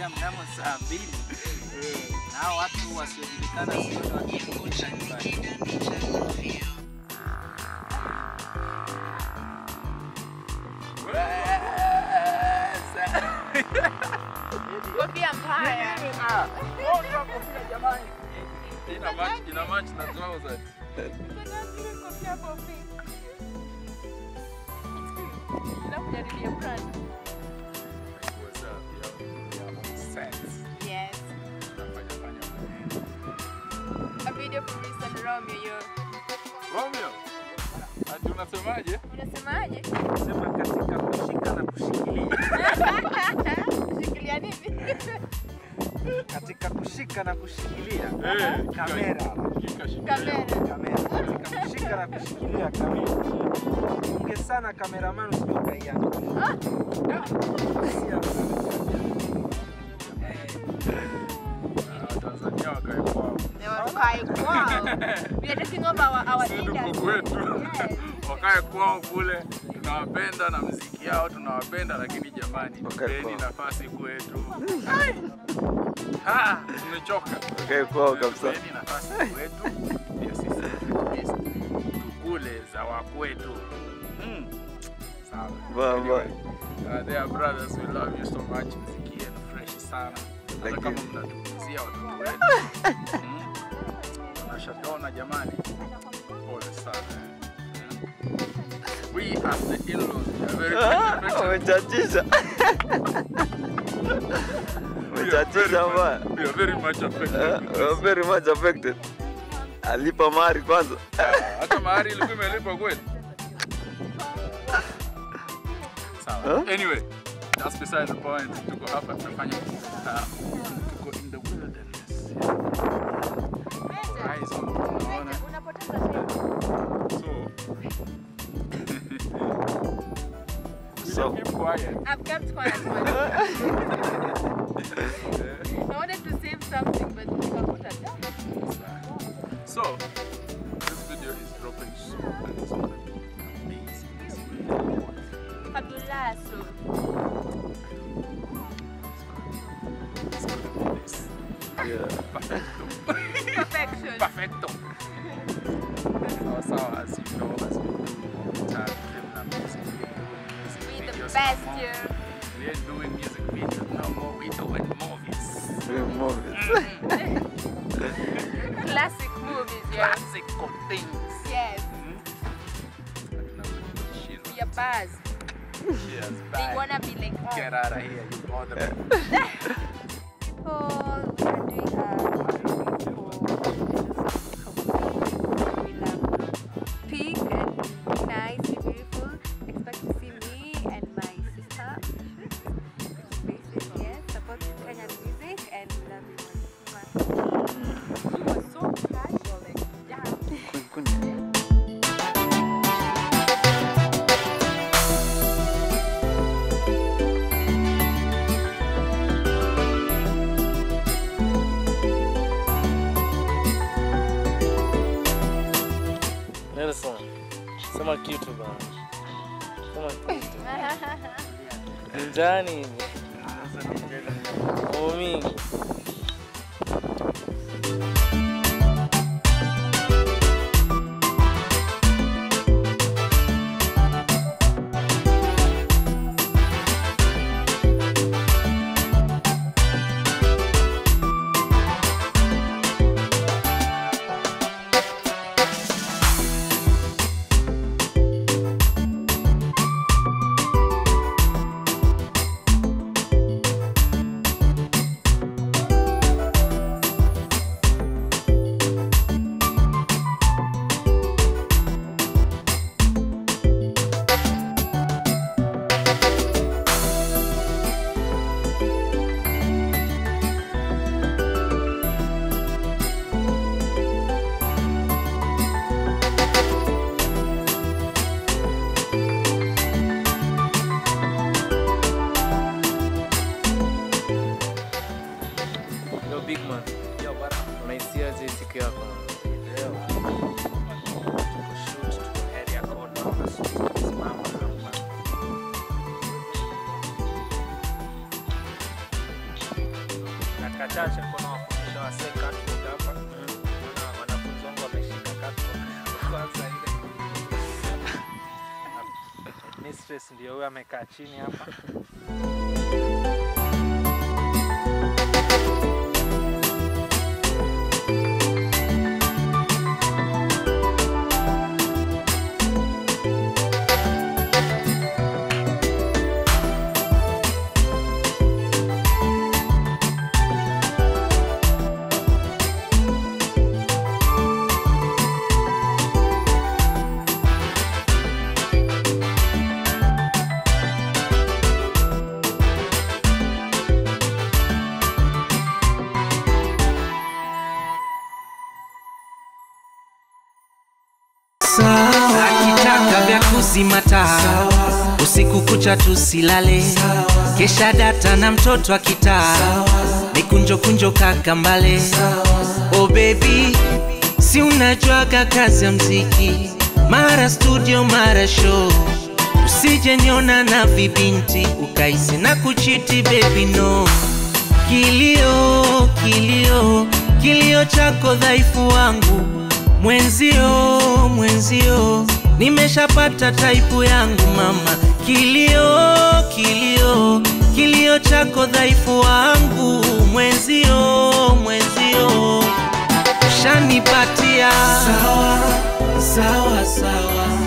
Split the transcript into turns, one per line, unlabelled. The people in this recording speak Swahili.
inaingia mnamo saa mbili na hao watu wasiojulikana sioni wakirudisha nyumbani.
Kofia mbaya.
Ina match, ina match na trousers.
Kofia fupi. Nakujaribia brand.
What's up, yo? Yeah, sense.
Yes.
Tunafanya fanya maneno.
A video for Mr. Romeo yo.
Romeo. Ati unasemaje?
Unasemaje?
Sema katika kushika na kushikilia,
Shikilia nini?
katika kushika na kushikilia
Eh,
kamera,
Shika shika.
Kamera.
kamera, katika kushika na kushikilia kamera. Unge sana kameraman, usije ukaiangusha.
Ah, Tanzania wakae kwao.
They were quite wow. We are taking over our, our
Sisi tuko
leaders.
kwetu.
Yes.
Wakae kwao kule. Tunawapenda na muziki yao tunawapenda, lakini jamani,
Wakae
tupeni
kwao.
nafasi kwetu. Ai. Ah, tumechoka.
Wakae kwao kabisa.
Tupeni nafasi kwetu. Ndio sisi at least tukule za wakwetu. Mm. Sawa.
Bye,
Anyway, uh, they are brothers, we love you so much. Mziki yenu fresh sana. Hata
Thank
kama
you.
mnatukuzia watoto wetu. Mm. Tunashataona jamani. Pole sana. Mm. We as the in-laws, we are very
Ah,
much affected.
Umechachisha.
We are very
Umechachisha
much-
mbaya.
We are very much affected.
Eh,
with
we are
this.
very much affected. Alipa mahari kwanza.
Hata mahari ilikuwa imelipwa kweli. Sawa.
Huh?
Anyway, that's beside the point. Tuko hapa tunafanya uh, tuko in the wilderness. Eyes on unaona.
Unapoteza time.
So we
So-
keep quiet.
I've kept quiet for you. I wanted to save something, but nikakuta da.
So this video is dropping soon and it's gonna be amazing. It's gonna be wonderful.
Fabulazo.
It's gonna be this.
Yeah.
Perfecto.
Perfection.
Perfecto. Sawa sawa, as you know, as we do all the time, criminal music, we
We
do music
the
videos
best
no more.
here.
We ain't doing music videos no more, we doing movies.
Real movies.
Classic movies, yeah.
Classical things.
Yes.
Cheers.
We are buzz.
Cheers.
They
Bye.
wanna be like us.
Get out of here, you bother me.
People, we are doing a pink and nice and beautiful. Expect to see me and my sister. Basic, yes. Support Kenyan music and love you. She was so casual, like, yeah.
Nelson, sema kitu bana. Sema kitu. Ni Njani hivi. Mambo mingi. Yo big man.
Yo, bwana.
Unaisiaje siku yako?
Leo tuko shoot, tuko area code, naona shoot tumesimama hapa. dakika chache niko nawafundisha wasee catwalk hapa. Naona wanafunzi wangu wameshika catwalk kwanza ile. Mistress ndio huyo amekaa chini hapa.
akitaka vya kuzima taa usiku kucha tusilale kesha data na mtoto akitaa mikunjo kunjo kakambale oh baby si unajuaga kazi ya mziki mara studio mara show usije niona na vibinti ukaisi na kuchiti baby no kilio kilio kilio chako dhaifu wangu mwenzio mwenzio nimeshapata taipu yangu mama kilio kilio kilio chako dhaifu wangu mwenzio mwenzio ushanipatia sawa sawa sawa